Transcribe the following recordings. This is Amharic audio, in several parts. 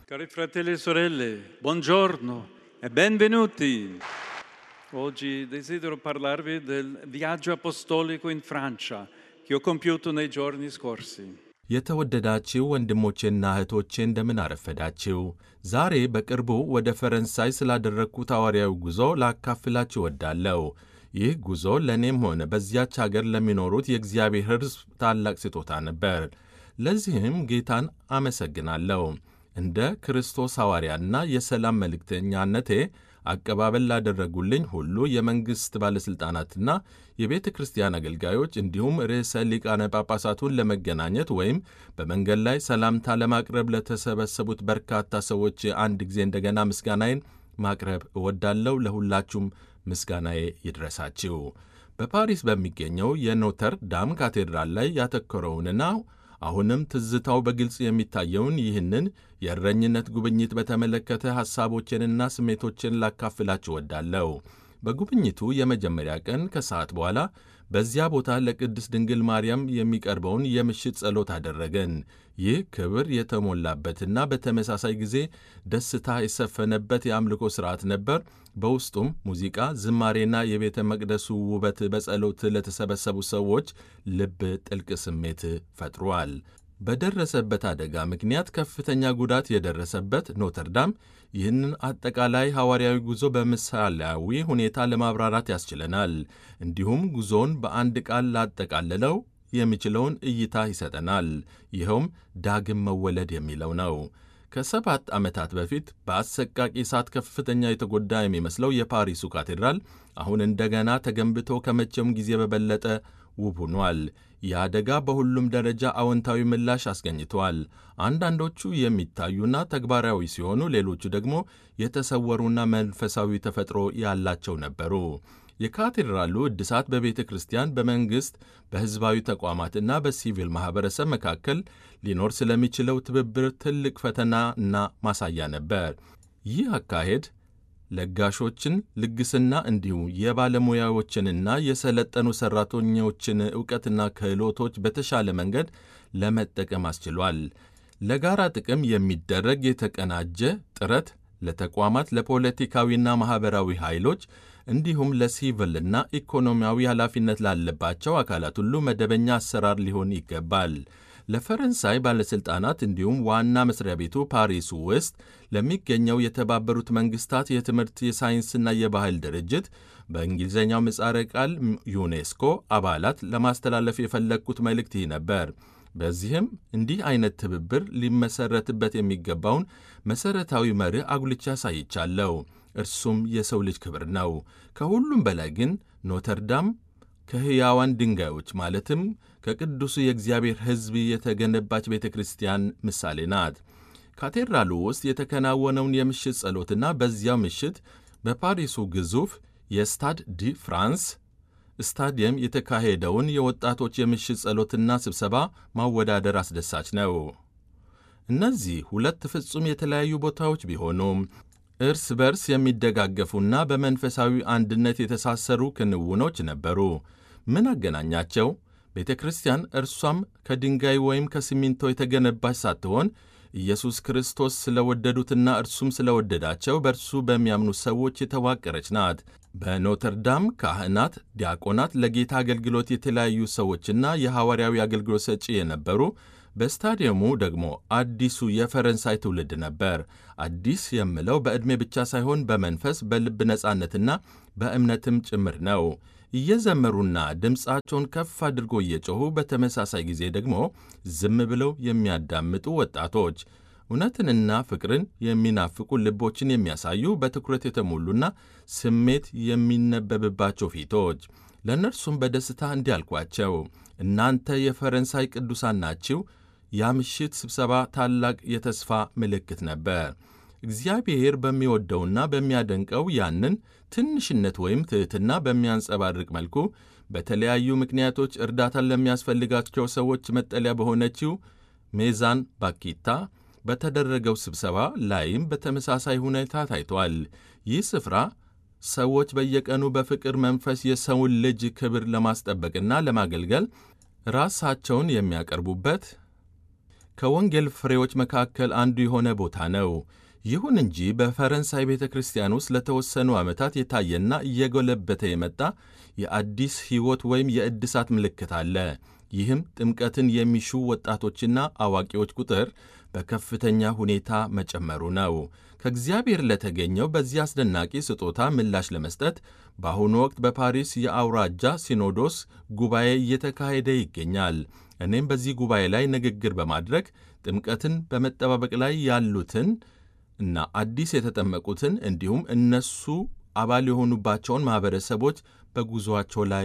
Cari fratelli e sorelle, buongiorno e benvenuti. Oggi desidero parlarvi del viaggio apostolico in Francia che ho compiuto nei giorni scorsi. የተወደዳችው ወንድሞቼና እህቶቼ እንደምን አረፈዳችው። ዛሬ በቅርቡ ወደ ፈረንሳይ ስላደረግኩት ሐዋርያዊ ጉዞ ላካፍላችሁ እወዳለሁ። ይህ ጉዞ ለእኔም ሆነ በዚያች አገር ለሚኖሩት የእግዚአብሔር ሕዝብ ታላቅ ስጦታ ነበር። ለዚህም ጌታን አመሰግናለሁ። እንደ ክርስቶስ ሐዋርያና የሰላም መልእክተኛነቴ አቀባበል ላደረጉልኝ ሁሉ የመንግሥት ባለሥልጣናትና የቤተ ክርስቲያን አገልጋዮች እንዲሁም ርዕሰ ሊቃነ ጳጳሳቱን ለመገናኘት ወይም በመንገድ ላይ ሰላምታ ለማቅረብ ለተሰበሰቡት በርካታ ሰዎች አንድ ጊዜ እንደገና ምስጋናዬን ማቅረብ እወዳለሁ። ለሁላችሁም ምስጋናዬ ይድረሳችሁ። በፓሪስ በሚገኘው የኖተር ዳም ካቴድራል ላይ ያተኮረውንና አሁንም ትዝታው በግልጽ የሚታየውን ይህንን የእረኝነት ጉብኝት በተመለከተ ሐሳቦችንና ስሜቶችን ላካፍላችሁ ወዳለሁ። በጉብኝቱ የመጀመሪያ ቀን ከሰዓት በኋላ በዚያ ቦታ ለቅድስት ድንግል ማርያም የሚቀርበውን የምሽት ጸሎት አደረገን። ይህ ክብር የተሞላበትና በተመሳሳይ ጊዜ ደስታ የሰፈነበት የአምልኮ ሥርዓት ነበር። በውስጡም ሙዚቃ፣ ዝማሬና የቤተ መቅደሱ ውበት በጸሎት ለተሰበሰቡ ሰዎች ልብ ጥልቅ ስሜት ፈጥሯል። በደረሰበት አደጋ ምክንያት ከፍተኛ ጉዳት የደረሰበት ኖተርዳም ይህንን አጠቃላይ ሐዋርያዊ ጉዞ በምሳሌያዊ ሁኔታ ለማብራራት ያስችለናል። እንዲሁም ጉዞውን በአንድ ቃል ላጠቃልለው የሚችለውን እይታ ይሰጠናል። ይኸውም ዳግም መወለድ የሚለው ነው። ከሰባት ዓመታት በፊት በአሰቃቂ እሳት ከፍተኛ የተጎዳ የሚመስለው የፓሪሱ ካቴድራል አሁን እንደገና ተገንብቶ ከመቼውም ጊዜ በበለጠ ውብ ሆኗል። ይህ አደጋ በሁሉም ደረጃ አዎንታዊ ምላሽ አስገኝቷል። አንዳንዶቹ የሚታዩና ተግባራዊ ሲሆኑ፣ ሌሎቹ ደግሞ የተሰወሩና መንፈሳዊ ተፈጥሮ ያላቸው ነበሩ። የካቴድራሉ እድሳት በቤተ ክርስቲያን፣ በመንግሥት፣ በሕዝባዊ ተቋማትና በሲቪል ማኅበረሰብ መካከል ሊኖር ስለሚችለው ትብብር ትልቅ ፈተና እና ማሳያ ነበር። ይህ አካሄድ ለጋሾችን ልግስና እንዲሁም የባለሙያዎችንና የሰለጠኑ ሠራተኞችን ዕውቀትና ክህሎቶች በተሻለ መንገድ ለመጠቀም አስችሏል። ለጋራ ጥቅም የሚደረግ የተቀናጀ ጥረት ለተቋማት፣ ለፖለቲካዊና ማኅበራዊ ኃይሎች እንዲሁም ለሲቪልና ኢኮኖሚያዊ ኃላፊነት ላለባቸው አካላት ሁሉ መደበኛ አሰራር ሊሆን ይገባል። ለፈረንሳይ ባለሥልጣናት እንዲሁም ዋና መስሪያ ቤቱ ፓሪሱ ውስጥ ለሚገኘው የተባበሩት መንግሥታት የትምህርት የሳይንስና የባህል ድርጅት በእንግሊዝኛው ምጻረ ቃል ዩኔስኮ አባላት ለማስተላለፍ የፈለግኩት መልእክት ይህ ነበር። በዚህም እንዲህ አይነት ትብብር ሊመሠረትበት የሚገባውን መሠረታዊ መርህ አጉልቻ አሳይቻለሁ። እርሱም የሰው ልጅ ክብር ነው። ከሁሉም በላይ ግን ኖተርዳም ከሕያዋን ድንጋዮች ማለትም ከቅዱሱ የእግዚአብሔር ሕዝብ የተገነባች ቤተ ክርስቲያን ምሳሌ ናት። ካቴድራሉ ውስጥ የተከናወነውን የምሽት ጸሎትና በዚያው ምሽት በፓሪሱ ግዙፍ የስታድ ዲ ፍራንስ ስታዲየም የተካሄደውን የወጣቶች የምሽት ጸሎትና ስብሰባ ማወዳደር አስደሳች ነው። እነዚህ ሁለት ፍጹም የተለያዩ ቦታዎች ቢሆኑም እርስ በርስ የሚደጋገፉና በመንፈሳዊ አንድነት የተሳሰሩ ክንውኖች ነበሩ። ምን አገናኛቸው? ቤተ ክርስቲያን እርሷም ከድንጋይ ወይም ከሲሚንቶ የተገነባች ሳትሆን ኢየሱስ ክርስቶስ ስለወደዱትና እርሱም ስለወደዳቸው በእርሱ በሚያምኑ ሰዎች የተዋቀረች ናት። በኖተርዳም ካህናት፣ ዲያቆናት፣ ለጌታ አገልግሎት የተለያዩ ሰዎችና የሐዋርያዊ አገልግሎት ሰጪ የነበሩ በስታዲየሙ ደግሞ አዲሱ የፈረንሳይ ትውልድ ነበር። አዲስ የምለው በዕድሜ ብቻ ሳይሆን በመንፈስ በልብ ነጻነትና በእምነትም ጭምር ነው። እየዘመሩና ድምፃቸውን ከፍ አድርጎ እየጮኹ በተመሳሳይ ጊዜ ደግሞ ዝም ብለው የሚያዳምጡ ወጣቶች፣ እውነትንና ፍቅርን የሚናፍቁ ልቦችን የሚያሳዩ በትኩረት የተሞሉና ስሜት የሚነበብባቸው ፊቶች። ለእነርሱም በደስታ እንዲህ አልኳቸው፣ እናንተ የፈረንሳይ ቅዱሳን ናችሁ። ያ ምሽት ስብሰባ ታላቅ የተስፋ ምልክት ነበር። እግዚአብሔር በሚወደውና በሚያደንቀው ያንን ትንሽነት ወይም ትሕትና በሚያንጸባርቅ መልኩ በተለያዩ ምክንያቶች እርዳታን ለሚያስፈልጋቸው ሰዎች መጠለያ በሆነችው ሜዛን ባኪታ በተደረገው ስብሰባ ላይም በተመሳሳይ ሁኔታ ታይቷል። ይህ ስፍራ ሰዎች በየቀኑ በፍቅር መንፈስ የሰውን ልጅ ክብር ለማስጠበቅና ለማገልገል ራሳቸውን የሚያቀርቡበት ከወንጌል ፍሬዎች መካከል አንዱ የሆነ ቦታ ነው። ይሁን እንጂ በፈረንሳይ ቤተ ክርስቲያን ውስጥ ለተወሰኑ ዓመታት የታየና እየጎለበተ የመጣ የአዲስ ሕይወት ወይም የእድሳት ምልክት አለ። ይህም ጥምቀትን የሚሹ ወጣቶችና አዋቂዎች ቁጥር በከፍተኛ ሁኔታ መጨመሩ ነው። ከእግዚአብሔር ለተገኘው በዚህ አስደናቂ ስጦታ ምላሽ ለመስጠት በአሁኑ ወቅት በፓሪስ የአውራጃ ሲኖዶስ ጉባኤ እየተካሄደ ይገኛል። እኔም በዚህ ጉባኤ ላይ ንግግር በማድረግ ጥምቀትን በመጠባበቅ ላይ ያሉትን እና አዲስ የተጠመቁትን እንዲሁም እነሱ አባል የሆኑባቸውን ማኅበረሰቦች በጉዞአቸው ላይ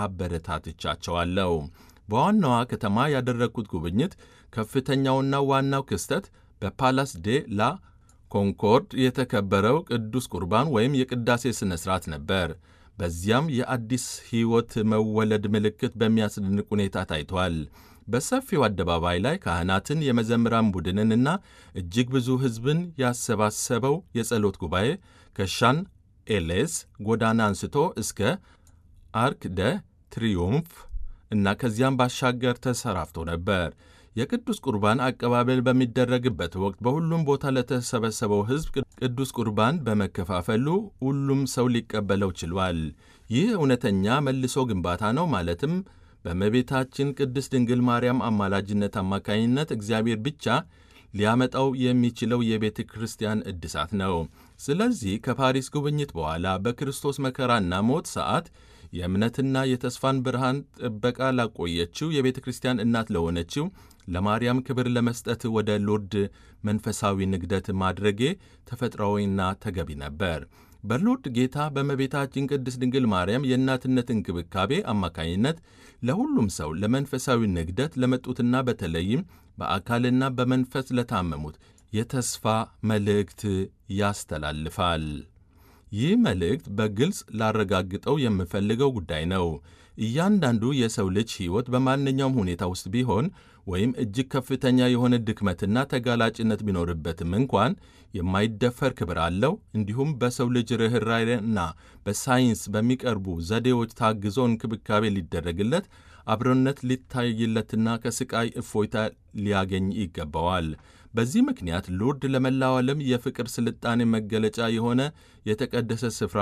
አበረታትቻቸዋለሁ። በዋናዋ ከተማ ያደረግኩት ጉብኝት ከፍተኛውና ዋናው ክስተት በፓላስ ዴ ላ ኮንኮርድ የተከበረው ቅዱስ ቁርባን ወይም የቅዳሴ ሥነ ሥርዓት ነበር። በዚያም የአዲስ ሕይወት መወለድ ምልክት በሚያስደንቅ ሁኔታ ታይቷል። በሰፊው አደባባይ ላይ ካህናትን፣ የመዘምራን ቡድንንና እጅግ ብዙ ሕዝብን ያሰባሰበው የጸሎት ጉባኤ ከሻን ኤሌስ ጎዳና አንስቶ እስከ አርክ ደ ትሪዮምፍ እና ከዚያም ባሻገር ተሰራፍቶ ነበር። የቅዱስ ቁርባን አቀባበል በሚደረግበት ወቅት በሁሉም ቦታ ለተሰበሰበው ሕዝብ ቅዱስ ቁርባን በመከፋፈሉ ሁሉም ሰው ሊቀበለው ችሏል። ይህ እውነተኛ መልሶ ግንባታ ነው። ማለትም በእመቤታችን ቅድስት ድንግል ማርያም አማላጅነት አማካኝነት እግዚአብሔር ብቻ ሊያመጣው የሚችለው የቤተ ክርስቲያን እድሳት ነው። ስለዚህ ከፓሪስ ጉብኝት በኋላ በክርስቶስ መከራና ሞት ሰዓት የእምነትና የተስፋን ብርሃን ጥበቃ ላቆየችው የቤተ ክርስቲያን እናት ለሆነችው ለማርያም ክብር ለመስጠት ወደ ሎርድ መንፈሳዊ ንግደት ማድረጌ ተፈጥሯዊና ተገቢ ነበር። በሎርድ ጌታ በእመቤታችን ቅድስት ድንግል ማርያም የእናትነት እንክብካቤ አማካኝነት ለሁሉም ሰው ለመንፈሳዊ ንግደት ለመጡትና በተለይም በአካልና በመንፈስ ለታመሙት የተስፋ መልእክት ያስተላልፋል። ይህ መልእክት በግልጽ ላረጋግጠው የምፈልገው ጉዳይ ነው። እያንዳንዱ የሰው ልጅ ሕይወት በማንኛውም ሁኔታ ውስጥ ቢሆን ወይም እጅግ ከፍተኛ የሆነ ድክመትና ተጋላጭነት ቢኖርበትም እንኳን የማይደፈር ክብር አለው። እንዲሁም በሰው ልጅ ርኅራኄና በሳይንስ በሚቀርቡ ዘዴዎች ታግዞ እንክብካቤ ሊደረግለት፣ አብሮነት ሊታይለትና ከስቃይ እፎይታ ሊያገኝ ይገባዋል። በዚህ ምክንያት ሎርድ ለመላው ዓለም የፍቅር ስልጣኔ መገለጫ የሆነ የተቀደሰ ስፍራ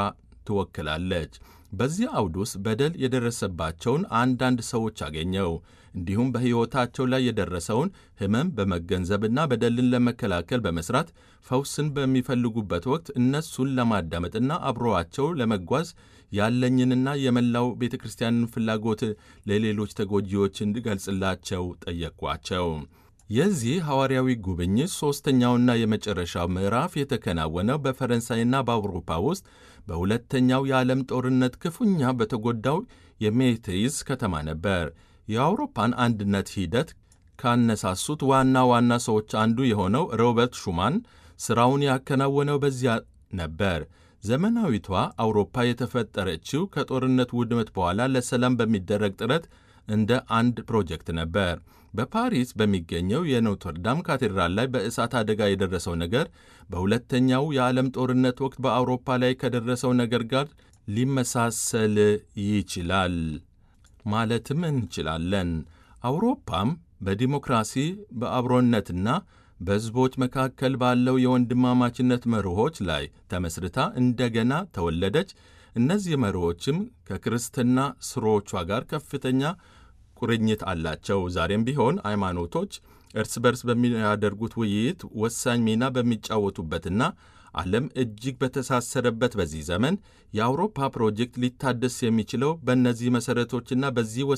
ትወክላለች። በዚህ አውድ ውስጥ በደል የደረሰባቸውን አንዳንድ ሰዎች አገኘው። እንዲሁም በሕይወታቸው ላይ የደረሰውን ሕመም በመገንዘብና በደልን ለመከላከል በመስራት ፈውስን በሚፈልጉበት ወቅት እነሱን ለማዳመጥና አብሮአቸው ለመጓዝ ያለኝንና የመላው ቤተ ክርስቲያንን ፍላጎት ለሌሎች ተጎጂዎች እንድገልጽላቸው ጠየቅኳቸው። የዚህ ሐዋርያዊ ጉብኝት ሦስተኛውና የመጨረሻው ምዕራፍ የተከናወነው በፈረንሳይና በአውሮፓ ውስጥ በሁለተኛው የዓለም ጦርነት ክፉኛ በተጎዳው የሜቴይዝ ከተማ ነበር። የአውሮፓን አንድነት ሂደት ካነሳሱት ዋና ዋና ሰዎች አንዱ የሆነው ሮበርት ሹማን ሥራውን ያከናወነው በዚያ ነበር። ዘመናዊቷ አውሮፓ የተፈጠረችው ከጦርነት ውድመት በኋላ ለሰላም በሚደረግ ጥረት እንደ አንድ ፕሮጀክት ነበር። በፓሪስ በሚገኘው የኖትርዳም ካቴድራል ላይ በእሳት አደጋ የደረሰው ነገር በሁለተኛው የዓለም ጦርነት ወቅት በአውሮፓ ላይ ከደረሰው ነገር ጋር ሊመሳሰል ይችላል ማለትም እንችላለን። አውሮፓም በዲሞክራሲ በአብሮነትና በሕዝቦች መካከል ባለው የወንድማማችነት መርሆች ላይ ተመስርታ እንደገና ተወለደች። እነዚህ መርሆችም ከክርስትና ስሮቿ ጋር ከፍተኛ ቁርኝት አላቸው። ዛሬም ቢሆን ሃይማኖቶች እርስ በርስ በሚያደርጉት ውይይት ወሳኝ ሚና በሚጫወቱበትና ዓለም እጅግ በተሳሰረበት በዚህ ዘመን የአውሮፓ ፕሮጀክት ሊታደስ የሚችለው በእነዚህ መሠረቶችና በዚህ